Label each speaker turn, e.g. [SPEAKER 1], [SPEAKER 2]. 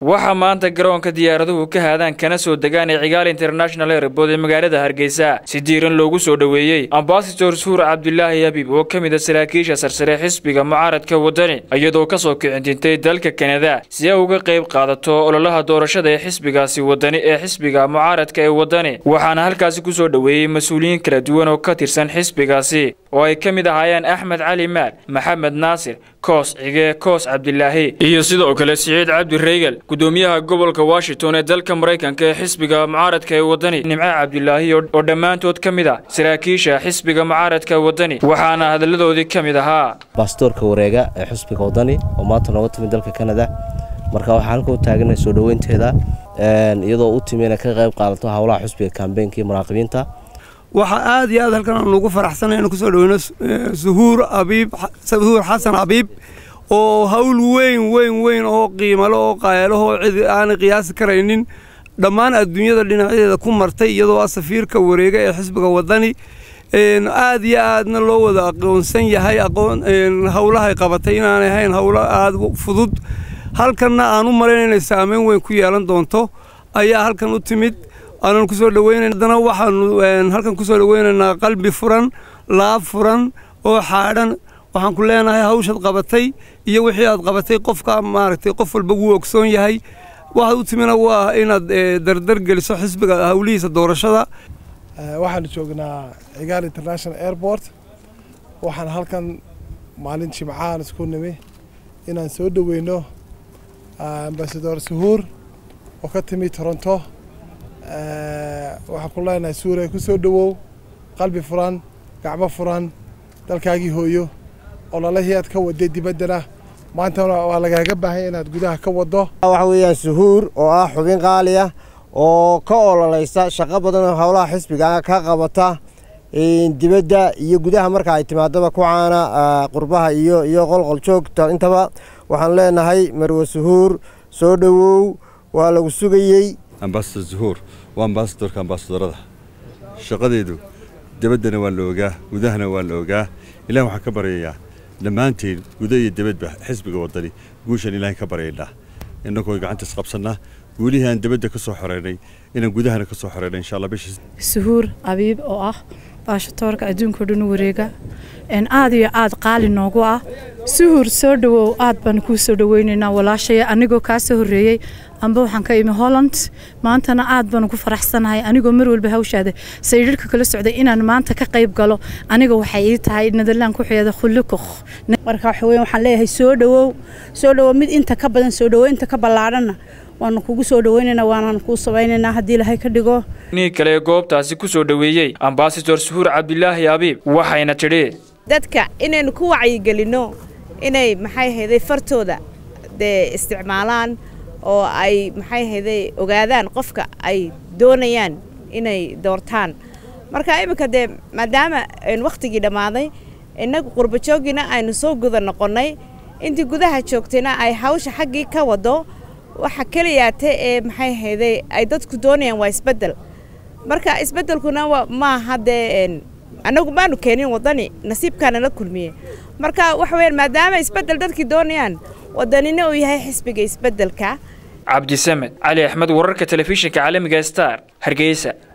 [SPEAKER 1] waxaa maanta garoonka diyaaraduhu ka haadaan kana soo degaan ee cigaal international airbood ee magaalada hargeysa si diiran loogu soo dhoweeyey ambasador suur cabdulaahi habib oo ka mid a saraakiisha sarsare xisbiga mucaaradka waddani iyadoo ka soo kicintintay dalka kanada si ay uga qayb qaadato ololaha doorashada ee xisbigaasi waddani ee xisbiga mucaaradka ee waddani waxaana halkaasi ku soo dhoweeyey mas-uuliyiin kala duwan oo ka tirsan xisbigaasi oo ay ka mid ahaayeen axmed cali maal maxamed naasir koos cige koos cabdilaahi iyo sidoo kale siciid cabdi reygel gudoomiyaha gobolka washington ee dalka maraykanka ee xisbiga mucaaradka ee waddani nimco cabdilaahi oo dhammaantood ka mid ah saraakiisha xisbiga mucaaradka waddani waxaana hadalladoodii ka mid ahaa
[SPEAKER 2] baastoorka wareega ee xisbiga waddani oo maanta nooga timid dalka kanada marka waxaa halka u taaganahay soo dhoweynteeda iyadoo u timi inay ka qayb qaadato howlaha xisbiga kambeynka iyo muraaqibiinta
[SPEAKER 3] waxaa aad iyo aad halkan aan ugu faraxsanay inaan kusoo dhaweyno suhuur abiib suhuur xasan abiib oo hawl weyn weyn weyn oo qiimalo oo qaayalaho cid aanay qiyaasi karaynin dhammaan adduunyada dhinacyadeeda ku martay iyadoo ah safiirka wareega ee xisbiga waddani aad iyo aadna loo wada aqoonsan yahay aqoon howlahay qabatay inaanay ahayn howlo aad fudud halkanna aan u malayn inay saameyn weyn ku yeelan doonto ayaa halkan u timid aanan kusoo dhaweynayn haddana waxaanu halkan kusoo dhaweynaynaa qalbi furan laab furan oo xaadhan waxaan ku leenahay hawshaad qabatay iyo wixii aad qabatay qofka maaragtay qof walba wuu ogsoon yahay waxaad u timina waa inaad dardar geliso xisbiga hawlihiisa doorashada
[SPEAKER 4] waxaanu joognaa cigaal international airport waxaan halkan maalin jimcahan isku nimi inaan soo dhaweyno ambasador suhuur oo ka timi toronto waxaan ku leenahay suure ku soo dhowow qalbi furan gacmo furan dalkaagii hooyo ololahii aad ka waday dibaddana maantana waa lagaaga baahanya inaad gudaha ka waddo
[SPEAKER 5] waxa weeyaan suhuur oo ah xubin qaali ah oo ka ololaysa shaqo badan oo howlaha xisbiga ka qabata dibadda iyo gudaha marka ay timaadaba ku caana qurbaha iyo iyo qolqol joogta intaba waxaan leenahay marwe suhuur soo dhowow waa lagu sugayey
[SPEAKER 6] ambasador zuhuur waa ambasadorka ambasadorada shaqadeedu debaddana waa la ogaa gudahana waa la ogaa ilahi waxaan ka baryayaa dhammaanteen guda iyo debadba xisbiga waddani guushaan ilaahay ka baryaynaa innagoo gacanta isqabsannaa guulihii aan debadda ka soo xoreynay inaan gudahana ka soo xoreynay insha allah bishii
[SPEAKER 7] suhuur abiib oo ah baashatoorka adduunkao dhan wareega aad iyo aad qaali noogu ah suhuur soo dhowow aad baan kuu soo dhoweynaynaa walaashaya anigoo kaa soo horreeyey amba waxaan ka imi holland maantana aad baan ugu faraxsanahay anigoo mar walba hawshaada saydhirhka kala socday inaan maanta ka qayb galo aniga waxay ii tahay nadalaan ku xeeda khulukukh
[SPEAKER 8] marka waxa weeye waxaan leeyahay soo dhowow soo dhowow mid inta ka badan soo dhowow inta ka ballaadhanna waanu kugu soo dhaweynaynaa waanaan kuu samaynaynaa haddii ilaahay ka dhigo
[SPEAKER 1] nii kale ee goobtaasi ku soo dhoweeyey ambasador suhuur cabdilaahi abiib waxayna tidhi
[SPEAKER 9] dadka inaynu ku wacyigelinno inay maxay hayday fartooda dee isticmaalaan oo ay maxay hayday ogaadaan qofka ay doonayaan inay doortaan marka iminka dee maadaama wakhtigii dhammaaday innagu qurbajooggiina aynu soo guda noqonnay intii gudaha joogtayna ay hawsha xaggii ka waddo waxa keliyaate ee maxay hayday ay dadku doonayaan waa isbeddel marka isbeddelkuna maaha dee annagu maanu keenin waddani nasiibkaana la kulmiye marka waxa weyaan maadaama isbeddel dadkii doonayaan waddanina uu yahay xisbiga isbeddelka
[SPEAKER 1] cabdisamed cali axmed wararka telefishinka caalamiga star hargeysa